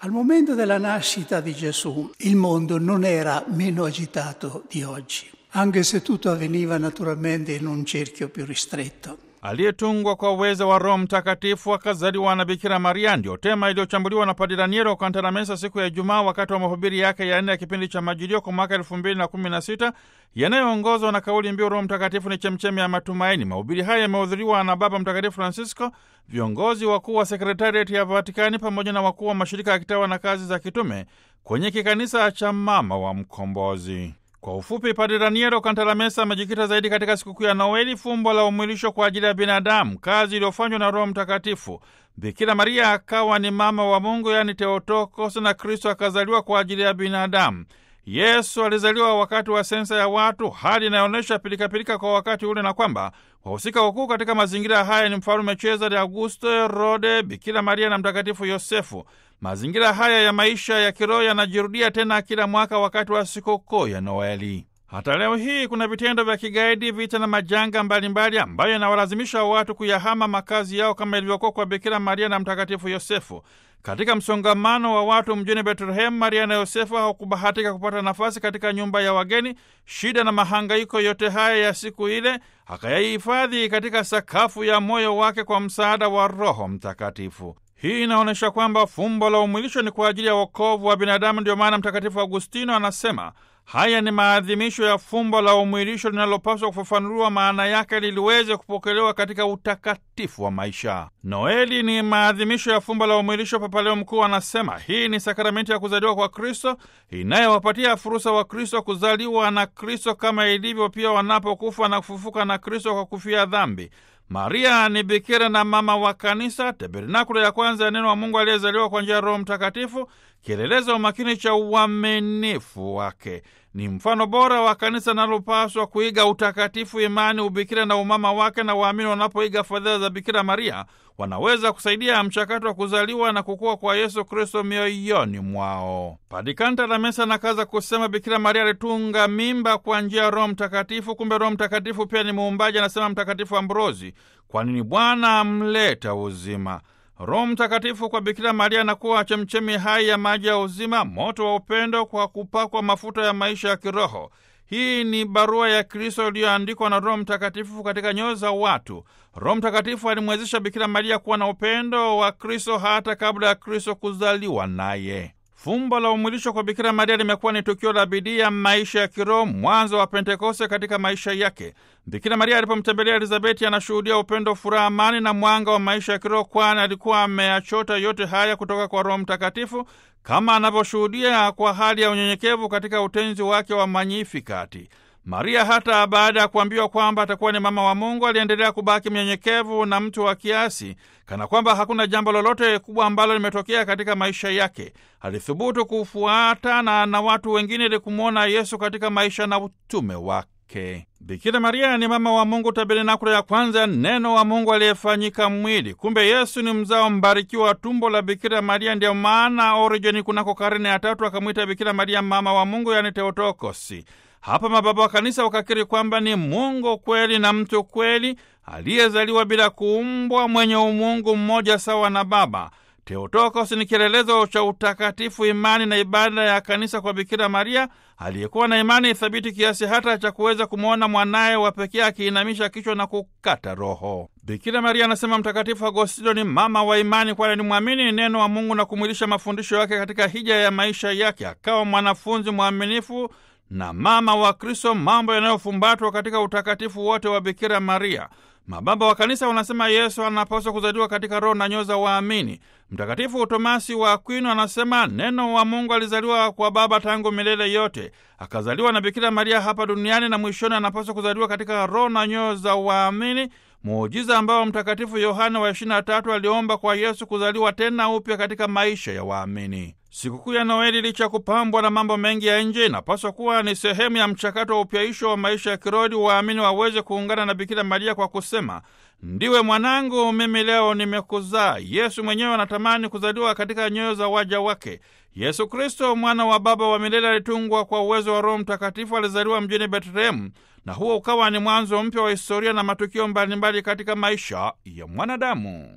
Al momento della nascita di Gesù il mondo non era meno agitato di oggi, anche se tutto avveniva naturalmente in un cerchio più ristretto. Aliyetungwa kwa uwezo wa Roho Mtakatifu akazaliwa na Bikira Maria, ndio tema iliyochambuliwa na Padre Danielo Kantalamesa siku ya Ijumaa wakati wa mahubiri yake ya nne ya kipindi cha Majilio kwa mwaka elfu mbili na kumi na sita yanayoongozwa na kauli mbiu Roho Mtakatifu ni chemchemi ya matumaini. Mahubiri haya yamehudhuriwa na Baba Mtakatifu Francisco, viongozi wakuu wa sekretariati ya Vatikani pamoja na wakuu wa mashirika ya kitawa na kazi za kitume kwenye kikanisa cha Mama wa Mkombozi. Kwa ufupi, Padre Danielo Kantalamesa amejikita zaidi katika sikukuu ya Noeli, fumbo la umwilisho kwa ajili ya binadamu, kazi iliyofanywa na Roho Mtakatifu. Bikira Maria akawa ni mama wa Mungu, yaani Theotokos, na Kristo akazaliwa kwa ajili ya binadamu. Yesu alizaliwa wakati wa sensa ya watu, hali inayoonyesha pilikapilika kwa wakati ule, na kwamba wahusika wakuu katika mazingira haya ni Mfalume Cesare Augusto, Herode, Bikira Maria na Mtakatifu Yosefu. Mazingira haya ya maisha ya kiroho yanajirudia tena kila mwaka wakati wa sikukuu ya Noeli. Hata leo hii kuna vitendo vya kigaidi, vita na majanga mbalimbali ambayo yanawalazimisha watu kuyahama makazi yao kama ilivyokuwa kwa Bikira Maria na Mtakatifu Yosefu. Katika msongamano wa watu mjini Betlehemu, Maria na Yosefu hawakubahatika kupata nafasi katika nyumba ya wageni. Shida na mahangaiko yote haya ya siku ile akayahifadhi katika sakafu ya moyo wake kwa msaada wa Roho Mtakatifu. Hii inaonyesha kwamba fumbo la umwilisho ni kwa ajili ya wokovu wa binadamu. Ndio maana Mtakatifu Agustino anasema haya ni maadhimisho ya fumbo la umwilisho linalopaswa kufafanuliwa maana yake ili liweze kupokelewa katika utakatifu wa maisha. Noeli ni maadhimisho ya fumbo la umwilisho. Papa Leo Mkuu anasema hii ni sakramenti ya kuzaliwa kwa Kristo inayowapatia fursa wa Kristo kuzaliwa na Kristo kama ilivyo pia wanapokufa na kufufuka na Kristo kwa kufia dhambi. Maria ni bikira na mama wa kanisa, tabernakulo ya kwanza ya neno wa Mungu aliyezaliwa kwa njia ya Roho Mtakatifu, kielelezo makini cha uaminifu wake. Ni mfano bora wa kanisa linalopaswa kuiga utakatifu, imani, ubikira na umama wake, na waamini wanapoiga fadhila za Bikira Maria wanaweza kusaidia mchakato wa kuzaliwa na kukua kwa Yesu Kristo mioyoni mwao. Padre Kantalamesa anakaza kusema Bikira Maria alitunga mimba kwa njia ya Roho Mtakatifu. Kumbe Roho Mtakatifu pia ni muumbaji, anasema Mtakatifu Ambrosi, kwani ni Bwana amleta uzima. Roho Mtakatifu kwa Bikira Maria anakuwa chemchemi hai ya maji ya uzima, moto wa upendo kwa kupakwa mafuta ya maisha ya kiroho. Hii ni barua ya Kristo iliyoandikwa na Roho Mtakatifu katika nyoyo za watu. Roho Mtakatifu alimwezesha Bikira Maria kuwa na upendo wa Kristo hata kabla ya Kristo kuzaliwa naye. Fumbo la umwilisho kwa Bikira Maria limekuwa ni tukio la bidii ya maisha ya kiroho, mwanzo wa Pentekoste katika maisha yake. Bikira Maria alipomtembelea Elizabeti anashuhudia upendo, furaha, amani na mwanga wa maisha ya kiroho, kwani alikuwa ameyachota yote haya kutoka kwa Roho Mtakatifu kama anavyoshuhudia kwa hali ya unyenyekevu katika utenzi wake wa Magnifikati. Maria hata baada ya kuambiwa kwamba atakuwa ni mama wa Mungu aliendelea kubaki mnyenyekevu na mtu wa kiasi, kana kwamba hakuna jambo lolote kubwa ambalo limetokea katika maisha yake. Alithubutu kufuata na na watu wengine ili kumwona Yesu katika maisha na utume wake. Bikira Maria ni mama wa Mungu, tabernakulo ya kwanza, neno wa Mungu aliyefanyika mwili. Kumbe Yesu ni mzao mbarikiwa wa tumbo la Bikira Maria. Ndiyo maana Orijeni kunako karne ya tatu akamwita Bikira Maria mama wa Mungu, yani Teotokosi. Hapa mababa wa kanisa wakakiri kwamba ni Mungu kweli na mtu kweli aliyezaliwa bila kuumbwa, mwenye umungu mmoja sawa na Baba. Teotokos ni kielelezo cha utakatifu, imani na ibada ya kanisa kwa Bikira Maria aliyekuwa na imani thabiti kiasi hata cha kuweza kumwona mwanaye wa pekee akiinamisha kichwa na kukata roho. Bikira Maria, anasema Mtakatifu Agostino, ni mama wa imani, kwani ni mwamini neno wa Mungu na kumwilisha mafundisho yake katika hija ya maisha yake. Akawa mwanafunzi mwaminifu na mama wa Kristo, mambo yanayofumbatwa katika utakatifu wote wa Bikira Maria. Mababa wa kanisa wanasema Yesu anapaswa kuzaliwa katika roho na nyoyo za waamini. Mtakatifu Tomasi wa Akwino anasema neno wa Mungu alizaliwa kwa Baba tangu milele yote, akazaliwa na Bikira Maria hapa duniani, na mwishoni anapaswa kuzaliwa katika roho na nyoyo za waamini, muujiza ambao Mtakatifu Yohane wa 23 aliomba kwa Yesu kuzaliwa tena upya katika maisha ya waamini. Sikukuu ya Noeli, licha ya kupambwa na mambo mengi ya nje, inapaswa kuwa ni sehemu ya mchakato wa upyaisho wa maisha ya kiroho, waamini waweze kuungana na Bikira Maria kwa kusema, ndiwe mwanangu, mimi leo nimekuzaa. Yesu mwenyewe anatamani kuzaliwa katika nyoyo za waja wake. Yesu Kristo, mwana wa Baba wa milele, alitungwa kwa uwezo wa Roho Mtakatifu, alizaliwa mjini Betlehemu, na huo ukawa ni mwanzo mpya wa historia na matukio mbalimbali katika maisha ya mwanadamu.